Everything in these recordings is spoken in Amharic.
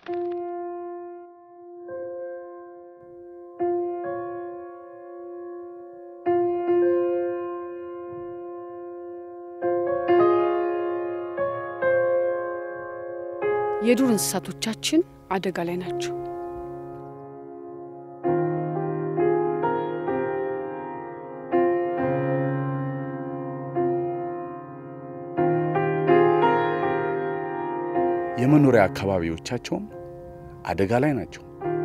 የዱር እንስሳቶቻችን አደጋ ላይ ናቸው። የመኖሪያ አካባቢዎቻቸውም አደጋ ላይ ናቸው።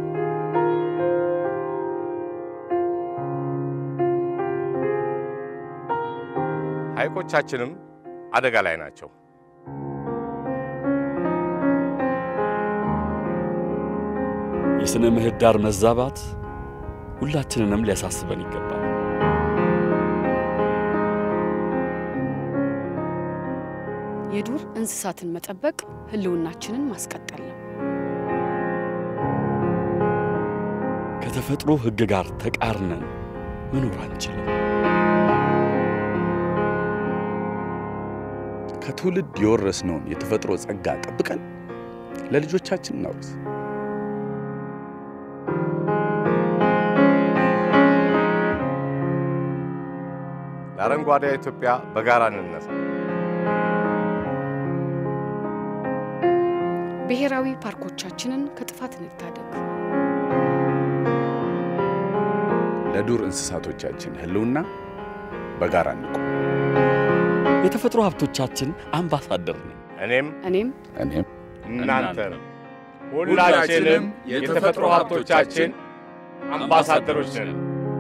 ሐይቆቻችንም አደጋ ላይ ናቸው። የሥነ ምህዳር መዛባት ሁላችንንም ሊያሳስበን ይገባል። የዱር እንስሳትን መጠበቅ ሕልውናችንን ማስቀጠል ነው። ከተፈጥሮ ሕግ ጋር ተቃርነን መኖር አንችልም። ከትውልድ የወረስነውን የተፈጥሮ ጸጋ ጠብቀን ለልጆቻችን እናውርስ። ለአረንጓዴ ኢትዮጵያ በጋራ እንነሳ። ብሔራዊ ፓርኮቻችንን ከጥፋት እንታደግ። ለዱር እንስሳቶቻችን ሕልውና በጋራ እንቁም። የተፈጥሮ ሀብቶቻችን አምባሳደር ነን። እኔም እኔም እኔም እናንተም ሁላችንም የተፈጥሮ ሀብቶቻችን አምባሳደሮች ነን።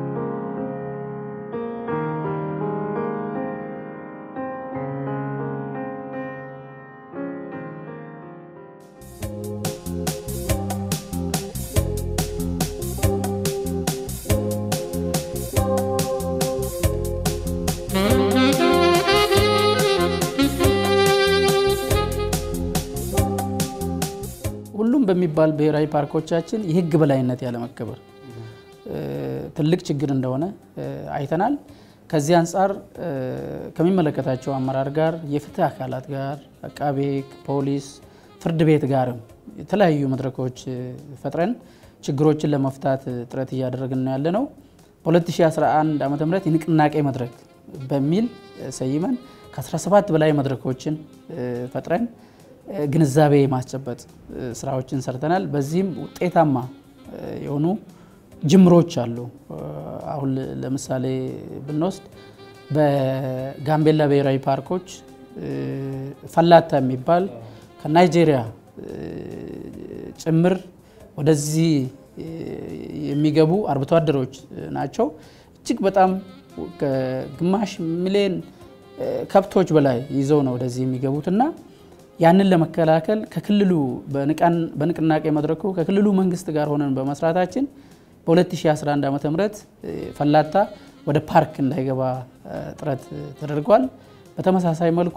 ሁሉም በሚባል ብሔራዊ ፓርኮቻችን የህግ በላይነት ያለመከበር ትልቅ ችግር እንደሆነ አይተናል። ከዚህ አንጻር ከሚመለከታቸው አመራር ጋር፣ የፍትህ አካላት ጋር፣ አቃቤ ሕግ፣ ፖሊስ፣ ፍርድ ቤት ጋርም የተለያዩ መድረኮች ፈጥረን ችግሮችን ለመፍታት ጥረት እያደረግን ነው ያለ ነው። በ2011 ዓ ም የንቅናቄ መድረክ በሚል ሰይመን ከ17 በላይ መድረኮችን ፈጥረን ግንዛቤ የማስጨበጥ ስራዎችን ሰርተናል። በዚህም ውጤታማ የሆኑ ጅምሮች አሉ። አሁን ለምሳሌ ብንወስድ በጋምቤላ ብሔራዊ ፓርኮች ፈላታ የሚባል ከናይጄሪያ ጭምር ወደዚህ የሚገቡ አርብቶ አደሮች ናቸው። እጅግ በጣም ከግማሽ ሚሊዮን ከብቶች በላይ ይዘው ነው ወደዚህ የሚገቡት እና ያንን ለመከላከል ከክልሉ በንቅናቄ መድረኩ ከክልሉ መንግስት ጋር ሆነን በመስራታችን በ2011 ዓ ም ፈላታ ወደ ፓርክ እንዳይገባ ጥረት ተደርጓል። በተመሳሳይ መልኩ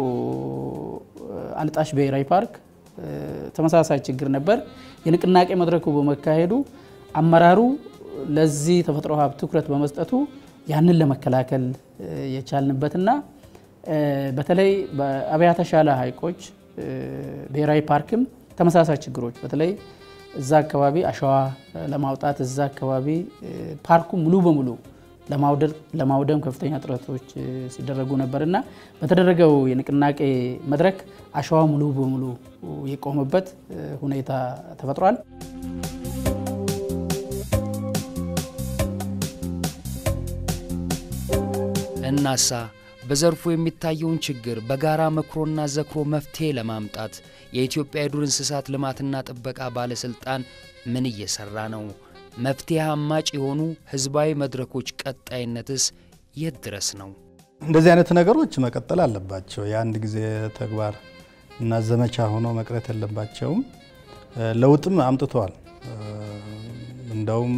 አልጣሽ ብሔራዊ ፓርክ ተመሳሳይ ችግር ነበር። የንቅናቄ መድረኩ በመካሄዱ አመራሩ ለዚህ ተፈጥሮ ሀብት ትኩረት በመስጠቱ ያንን ለመከላከል የቻልንበትና በተለይ በአብያተ ሻላ ሐይቆች ብሔራዊ ፓርክም ተመሳሳይ ችግሮች በተለይ እዛ አካባቢ አሸዋ ለማውጣት እዛ አካባቢ ፓርኩ ሙሉ በሙሉ ለማውደም ከፍተኛ ጥረቶች ሲደረጉ ነበርና በተደረገው የንቅናቄ መድረክ አሸዋ ሙሉ በሙሉ የቆመበት ሁኔታ ተፈጥሯል። እናሳ በዘርፉ የሚታየውን ችግር በጋራ መክሮና ዘክሮ መፍትሄ ለማምጣት የኢትዮጵያ የዱር እንስሳት ልማትና ጥበቃ ባለሥልጣን ምን እየሠራ ነው? መፍትሄ አማጭ የሆኑ ሕዝባዊ መድረኮች ቀጣይነትስ የት ድረስ ነው? እንደዚህ አይነት ነገሮች መቀጠል አለባቸው። የአንድ ጊዜ ተግባር እና ዘመቻ ሆኖ መቅረት የለባቸውም። ለውጥም አምጥተዋል። እንደውም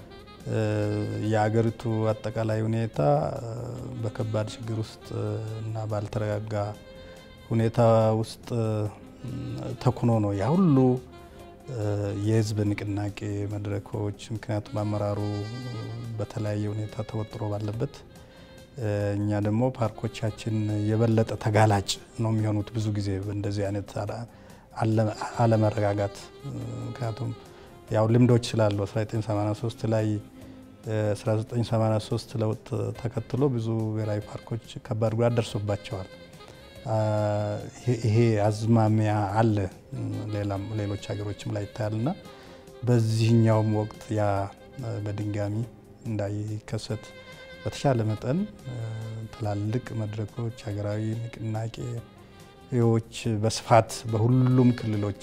የአገሪቱ አጠቃላይ ሁኔታ በከባድ ችግር ውስጥ እና ባልተረጋጋ ሁኔታ ውስጥ ተኩኖ ነው ያ ሁሉ የህዝብ ንቅናቄ መድረኮች። ምክንያቱም አመራሩ በተለያየ ሁኔታ ተወጥሮ ባለበት እኛ ደግሞ ፓርኮቻችን የበለጠ ተጋላጭ ነው የሚሆኑት ብዙ ጊዜ እንደዚህ አይነት አለመረጋጋት ምክንያቱም ያው ልምዶች ስላሉ 1983 ላይ 1983 ለውጥ ተከትሎ ብዙ ብሔራዊ ፓርኮች ከባድ ጉዳት ደርሶባቸዋል። ይሄ አዝማሚያ አለ ሌሎች ሀገሮችም ላይ ይታያልና በዚህኛውም ወቅት ያ በድንጋሚ እንዳይከሰት በተሻለ መጠን ትላልቅ መድረኮች፣ ሀገራዊ ንቅናቄዎች በስፋት በሁሉም ክልሎች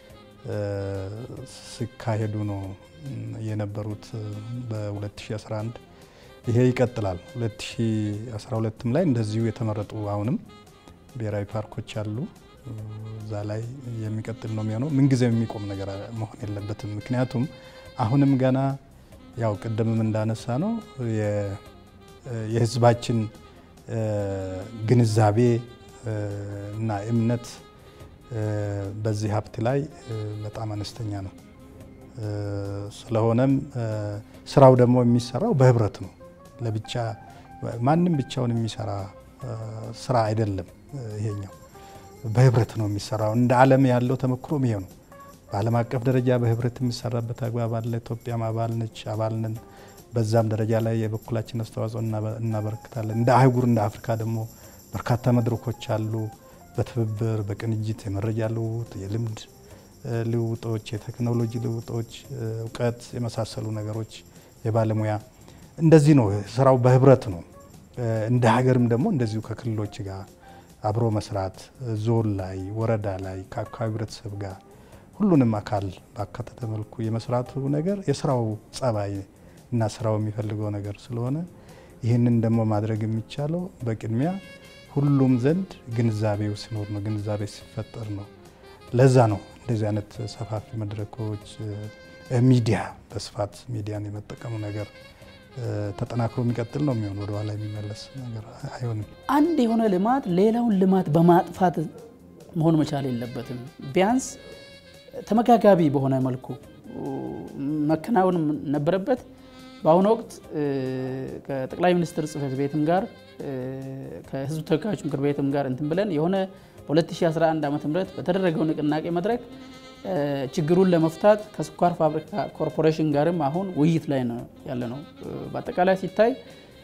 ሲካሄዱ ነው የነበሩት በ2011 ይሄ ይቀጥላል። 2012ም ላይ እንደዚሁ የተመረጡ አሁንም ብሔራዊ ፓርኮች አሉ። እዛ ላይ የሚቀጥል ነው የሚሆነው። ምንጊዜ የሚቆም ነገር መሆን የለበትም። ምክንያቱም አሁንም ገና ያው ቅድምም እንዳነሳ ነው የሕዝባችን ግንዛቤ እና እምነት በዚህ ሀብት ላይ በጣም አነስተኛ ነው። ስለሆነም ስራው ደግሞ የሚሰራው በህብረት ነው። ለብቻ ማንም ብቻውን የሚሰራ ስራ አይደለም። ይሄኛው በህብረት ነው የሚሰራው። እንደ ዓለም ያለው ተሞክሮም ይሄ ነው። በዓለም አቀፍ ደረጃ በህብረት የሚሰራበት አግባብ አለ። ኢትዮጵያም አባል ነች፣ አባል ነን። በዛም ደረጃ ላይ የበኩላችን አስተዋጽኦ እናበረክታለን። እንደ አህጉር እንደ አፍሪካ ደግሞ በርካታ መድረኮች አሉ። በትብብር በቅንጅት የመረጃ ልውውጥ፣ የልምድ ልውውጦች፣ የቴክኖሎጂ ልውውጦች፣ እውቀት የመሳሰሉ ነገሮች የባለሙያ እንደዚህ ነው ስራው በህብረት ነው። እንደ ሀገርም ደግሞ እንደዚሁ ከክልሎች ጋር አብሮ መስራት ዞን ላይ ወረዳ ላይ ከአካባቢ ህብረተሰብ ጋር ሁሉንም አካል ባካተተ መልኩ የመስራቱ ነገር የስራው ጸባይ እና ስራው የሚፈልገው ነገር ስለሆነ ይህንን ደግሞ ማድረግ የሚቻለው በቅድሚያ ሁሉም ዘንድ ግንዛቤው ሲኖር ነው፣ ግንዛቤ ሲፈጠር ነው። ለዛ ነው እንደዚህ አይነት ሰፋፊ መድረኮች፣ ሚዲያ በስፋት ሚዲያን የመጠቀሙ ነገር ተጠናክሮ የሚቀጥል ነው የሚሆን ወደኋላ የሚመለስ ነገር አይሆንም። አንድ የሆነ ልማት ሌላውን ልማት በማጥፋት መሆን መቻል የለበትም። ቢያንስ ተመጋጋቢ በሆነ መልኩ መከናወን ነበረበት። በአሁኑ ወቅት ከጠቅላይ ሚኒስትር ጽሕፈት ቤትም ጋር ከሕዝብ ተወካዮች ምክር ቤትም ጋር እንትን ብለን የሆነ በ2011 ዓ ም በተደረገው ንቅናቄ መድረክ ችግሩን ለመፍታት ከስኳር ፋብሪካ ኮርፖሬሽን ጋርም አሁን ውይይት ላይ ነው ያለ ነው። በአጠቃላይ ሲታይ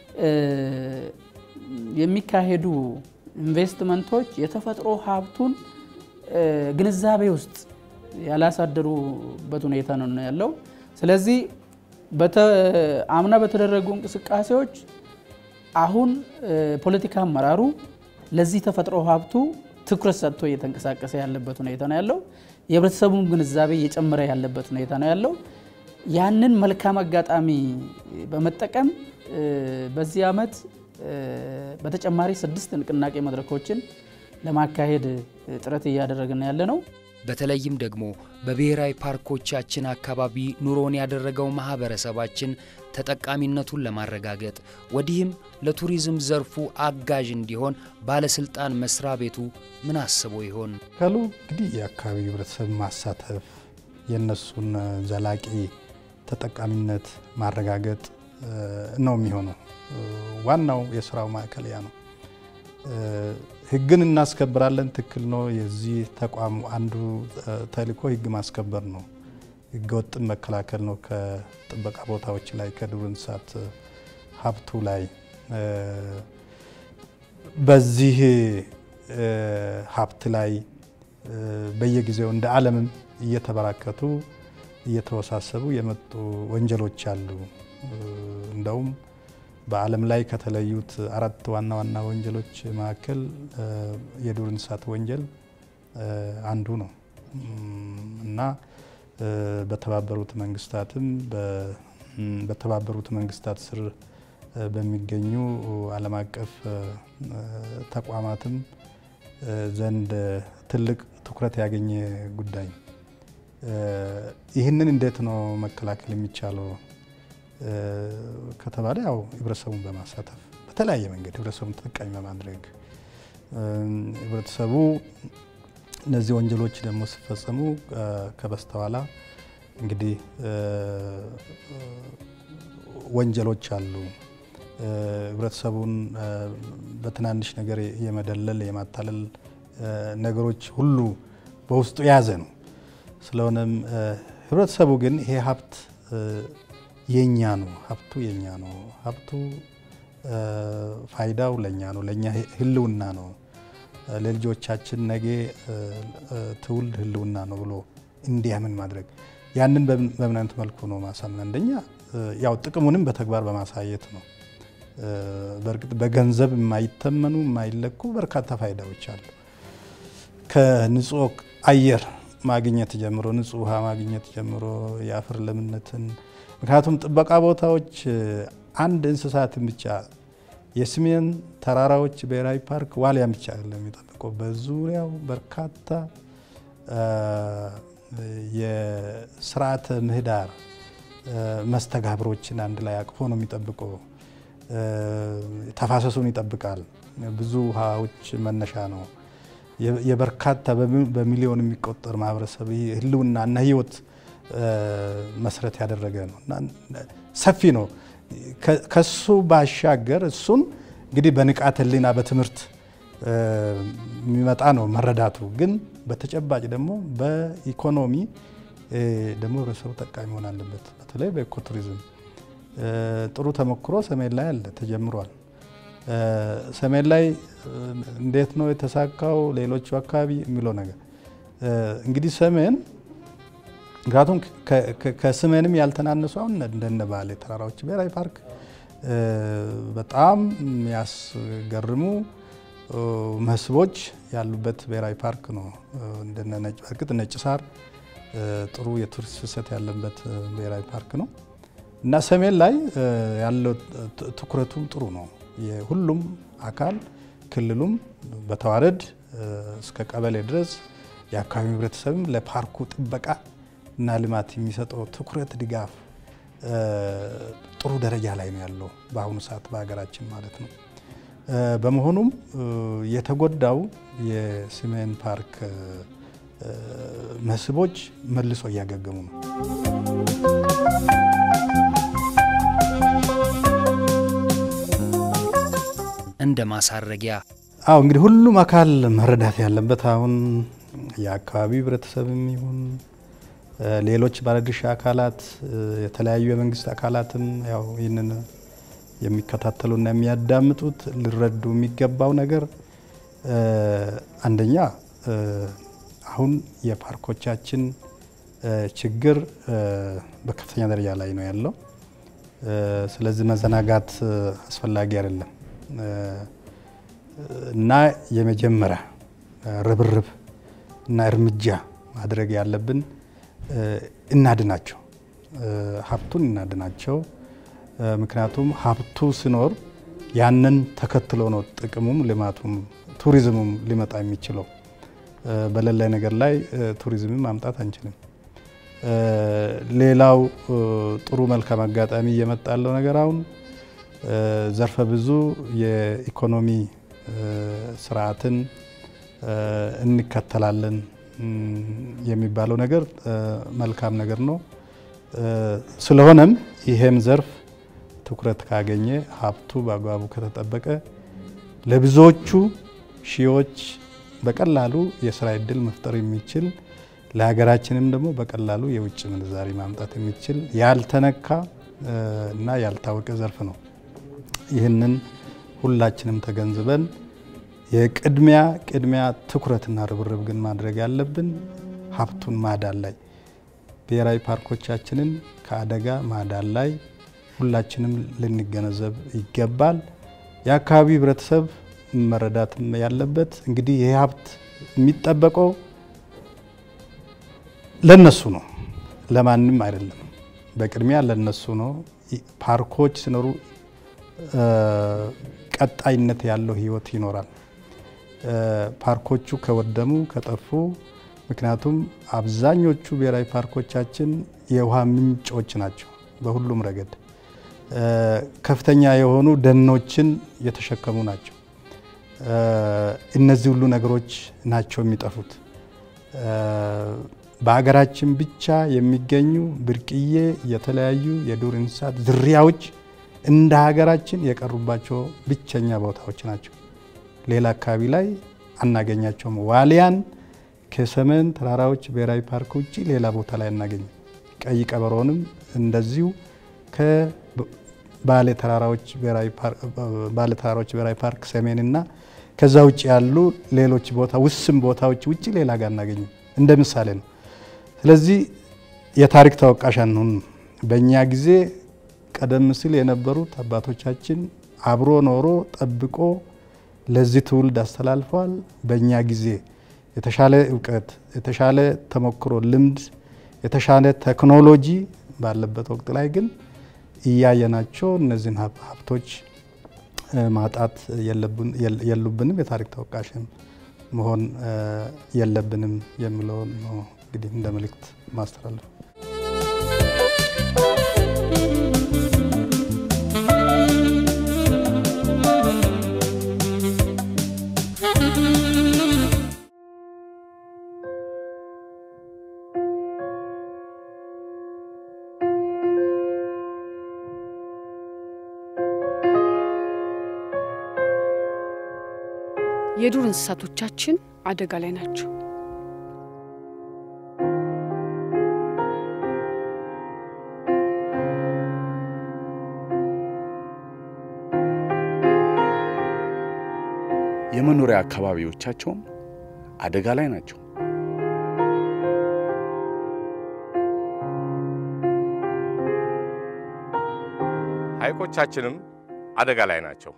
የሚካሄዱ ኢንቨስትመንቶች የተፈጥሮ ሀብቱን ግንዛቤ ውስጥ ያላሳደሩበት ሁኔታ ነው ያለው። ስለዚህ አምና በተደረጉ እንቅስቃሴዎች አሁን ፖለቲካ አመራሩ ለዚህ ተፈጥሮ ሀብቱ ትኩረት ሰጥቶ እየተንቀሳቀሰ ያለበት ሁኔታ ነው ያለው። የህብረተሰቡም ግንዛቤ እየጨመረ ያለበት ሁኔታ ነው ያለው። ያንን መልካም አጋጣሚ በመጠቀም በዚህ ዓመት በተጨማሪ ስድስት ንቅናቄ መድረኮችን ለማካሄድ ጥረት እያደረግን ያለ ነው። በተለይም ደግሞ በብሔራዊ ፓርኮቻችን አካባቢ ኑሮን ያደረገው ማህበረሰባችን ተጠቃሚነቱን ለማረጋገጥ ወዲህም ለቱሪዝም ዘርፉ አጋዥ እንዲሆን ባለስልጣን መስሪያ ቤቱ ምን አስቦ ይሆን? ካሉ እንግዲህ የአካባቢ ህብረተሰብ ማሳተፍ የእነሱን ዘላቂ ተጠቃሚነት ማረጋገጥ ነው የሚሆነው። ዋናው የስራው ማዕከል ያ ነው። ህግን እናስከብራለን፣ ትክክል ነው። የዚህ ተቋም አንዱ ተልእኮ ህግ ማስከበር ነው። ህገ ወጥን መከላከል ነው። ከጥበቃ ቦታዎች ላይ ከዱር እንስሳት ሀብቱ ላይ በዚህ ሀብት ላይ በየጊዜው እንደ ዓለምም እየተበራከቱ እየተወሳሰቡ የመጡ ወንጀሎች አሉ። እንደውም በዓለም ላይ ከተለዩት አራት ዋና ዋና ወንጀሎች መካከል የዱር እንስሳት ወንጀል አንዱ ነው እና በተባበሩት መንግስታትም በተባበሩት መንግስታት ስር በሚገኙ ዓለም አቀፍ ተቋማትም ዘንድ ትልቅ ትኩረት ያገኘ ጉዳይ ነው። ይህንን እንዴት ነው መከላከል የሚቻለው ከተባለ ያው ህብረተሰቡን በማሳተፍ በተለያየ መንገድ ህብረተሰቡን ተጠቃሚ በማድረግ ህብረተሰቡ እነዚህ ወንጀሎች ደግሞ ሲፈጸሙ ከበስተኋላ እንግዲህ ወንጀሎች አሉ። ህብረተሰቡን በትናንሽ ነገር የመደለል የማታለል ነገሮች ሁሉ በውስጡ የያዘ ነው። ስለሆነም ህብረተሰቡ ግን ይሄ ሀብት የኛ ነው፣ ሀብቱ የኛ ነው፣ ሀብቱ ፋይዳው ለኛ ነው፣ ለእኛ ህልውና ነው፣ ለልጆቻችን ነገ ትውልድ ህልውና ነው ብሎ እንዲያምን ማድረግ ያንን በምን አይነት መልኩ ነው ማሳመን? አንደኛ ያው ጥቅሙንም በተግባር በማሳየት ነው። በእርግጥ በገንዘብ የማይተመኑ የማይለኩ በርካታ ፋይዳዎች አሉ። ከንጹህ አየር ማግኘት ጀምሮ ንጹህ ውሃ ማግኘት ጀምሮ የአፈር ለምነትን ምክንያቱም ጥበቃ ቦታዎች አንድ እንስሳትን ብቻ የሰሜን ተራራዎች ብሔራዊ ፓርክ ዋልያን ብቻ አይደለም የሚጠብቀው በዙሪያው በርካታ የስርዓተ ምህዳር መስተጋብሮችን አንድ ላይ አቅፎ ነው የሚጠብቀው። ተፋሰሱን ይጠብቃል። ብዙ ውሃዎች መነሻ ነው። የበርካታ በሚሊዮን የሚቆጠር ማህበረሰብ ህልውና እና ህይወት መሰረት ያደረገ ነው እና ሰፊ ነው። ከሱ ባሻገር እሱን እንግዲህ በንቃተ ህሊና በትምህርት የሚመጣ ነው መረዳቱ። ግን በተጨባጭ ደግሞ በኢኮኖሚ ደግሞ ህብረተሰቡ ጠቃሚ መሆን አለበት። በተለይ በኢኮቱሪዝም ጥሩ ተሞክሮ ሰሜን ላይ አለ፣ ተጀምሯል። ሰሜን ላይ እንዴት ነው የተሳካው? ሌሎቹ አካባቢ የሚለው ነገር እንግዲህ ሰሜን ምክንያቱም ከሰሜንም ያልተናነሱ አሁን እንደነ ባሌ ተራራዎች ብሔራዊ ፓርክ በጣም የሚያስገርሙ መስህቦች ያሉበት ብሔራዊ ፓርክ ነው። እንደነ ነጭ በእርግጥ ነጭ ሳር ጥሩ የቱሪስት ፍሰት ያለበት ብሔራዊ ፓርክ ነው እና ሰሜን ላይ ያለው ትኩረቱም ጥሩ ነው። የሁሉም አካል ክልሉም በተዋረድ እስከ ቀበሌ ድረስ የአካባቢ ህብረተሰብም ለፓርኩ ጥበቃ እና ልማት የሚሰጠው ትኩረት፣ ድጋፍ ጥሩ ደረጃ ላይ ነው ያለው በአሁኑ ሰዓት በሀገራችን ማለት ነው። በመሆኑም የተጎዳው የሰሜን ፓርክ መስህቦች መልሶ እያገገሙ ነው። እንደ ማሳረጊያ አዎ እንግዲህ ሁሉም አካል መረዳት ያለበት አሁን የአካባቢው ህብረተሰብም ይሁን ሌሎች ባለድርሻ አካላት የተለያዩ የመንግስት አካላትም ያው ይህንን የሚከታተሉና የሚያዳምጡት ሊረዱ የሚገባው ነገር አንደኛ አሁን የፓርኮቻችን ችግር በከፍተኛ ደረጃ ላይ ነው ያለው። ስለዚህ መዘናጋት አስፈላጊ አይደለም እና የመጀመሪያ ርብርብ እና እርምጃ ማድረግ ያለብን እናድናቸው፣ ሀብቱን እናድናቸው። ምክንያቱም ሀብቱ ሲኖር ያንን ተከትሎ ነው ጥቅሙም ልማቱም ቱሪዝሙም ሊመጣ የሚችለው። በሌላ ነገር ላይ ቱሪዝምን ማምጣት አንችልም። ሌላው ጥሩ መልካም አጋጣሚ እየመጣ ያለው ነገር አሁን ዘርፈ ብዙ የኢኮኖሚ ስርዓትን እንከተላለን የሚባለው ነገር መልካም ነገር ነው። ስለሆነም ይሄም ዘርፍ ትኩረት ካገኘ ሀብቱ በአግባቡ ከተጠበቀ ለብዙዎቹ ሺዎች በቀላሉ የስራ እድል መፍጠር የሚችል ለሀገራችንም ደግሞ በቀላሉ የውጭ ምንዛሪ ማምጣት የሚችል ያልተነካ እና ያልታወቀ ዘርፍ ነው። ይህንን ሁላችንም ተገንዝበን የቅድሚያ ቅድሚያ ትኩረትና ርብርብ ግን ማድረግ ያለብን ሀብቱን ማዳን ላይ ብሔራዊ ፓርኮቻችንን ከአደጋ ማዳን ላይ ሁላችንም ልንገነዘብ ይገባል። የአካባቢ ህብረተሰብ መረዳት ያለበት እንግዲህ ይህ ሀብት የሚጠበቀው ለነሱ ነው፣ ለማንም አይደለም። በቅድሚያ ለነሱ ነው። ፓርኮች ሲኖሩ ቀጣይነት ያለው ህይወት ይኖራል። ፓርኮቹ ከወደሙ ከጠፉ፣ ምክንያቱም አብዛኞቹ ብሔራዊ ፓርኮቻችን የውሃ ምንጮች ናቸው። በሁሉም ረገድ ከፍተኛ የሆኑ ደኖችን የተሸከሙ ናቸው። እነዚህ ሁሉ ነገሮች ናቸው የሚጠፉት። በሀገራችን ብቻ የሚገኙ ብርቅዬ የተለያዩ የዱር እንስሳት ዝርያዎች እንደ ሀገራችን የቀሩባቸው ብቸኛ ቦታዎች ናቸው። ሌላ አካባቢ ላይ አናገኛቸውም። ዋሊያን ከሰሜን ተራራዎች ብሔራዊ ፓርክ ውጭ ሌላ ቦታ ላይ አናገኝም። ቀይ ቀበሮንም እንደዚሁ ከባሌ ተራራዎች ብሔራዊ ፓርክ ሰሜንና ከዛ ውጭ ያሉ ሌሎች ቦታ ውስን ቦታዎች ውጭ ሌላ ጋር አናገኝም። እንደ ምሳሌ ነው። ስለዚህ የታሪክ ተወቃሽ አንሁን። በእኛ ጊዜ ቀደም ሲል የነበሩት አባቶቻችን አብሮ ኖሮ ጠብቆ ለዚህ ትውልድ አስተላልፈዋል። በእኛ ጊዜ የተሻለ እውቀት፣ የተሻለ ተሞክሮ፣ ልምድ፣ የተሻለ ቴክኖሎጂ ባለበት ወቅት ላይ ግን እያየናቸው እነዚህን ሀብቶች ማጣት የሉብንም፣ የታሪክ ተወቃሽም መሆን የለብንም የሚለውን ነው እንግዲህ እንደ መልእክት ማስተላለፍ የዱር እንስሳቶቻችን አደጋ ላይ ናቸው። የመኖሪያ አካባቢዎቻቸውም አደጋ ላይ ናቸው። ሐይቆቻችንም አደጋ ላይ ናቸው።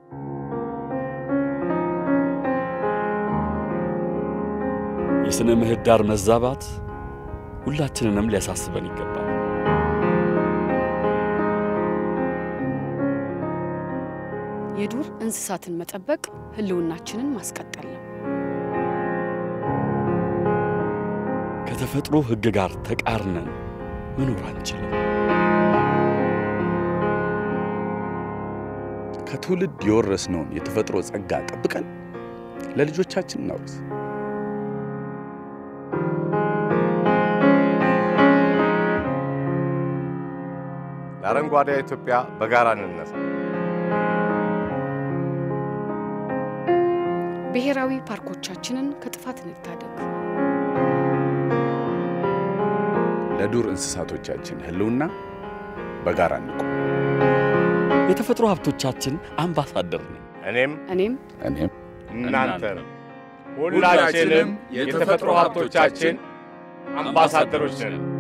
የሥነ ምህዳር መዛባት ሁላችንንም ሊያሳስበን ይገባል። የዱር እንስሳትን መጠበቅ ሕልውናችንን ማስቀጠል ነው። ከተፈጥሮ ሕግ ጋር ተቃርነን መኖር አንችልም። ከትውልድ የወረስነውን የተፈጥሮ ጸጋ ጠብቀን ለልጆቻችን እናውርስ። ለአረንጓዴ ኢትዮጵያ በጋራ እንነሳ። ብሔራዊ ፓርኮቻችንን ከጥፋት እንታደግ። ለዱር እንስሳቶቻችን ሕልውና በጋራ እንቁም። የተፈጥሮ ሀብቶቻችን አምባሳደር ነን። እኔም እኔም እኔም እናንተም ሁላችንም የተፈጥሮ ሀብቶቻችን አምባሳደሮች ነን።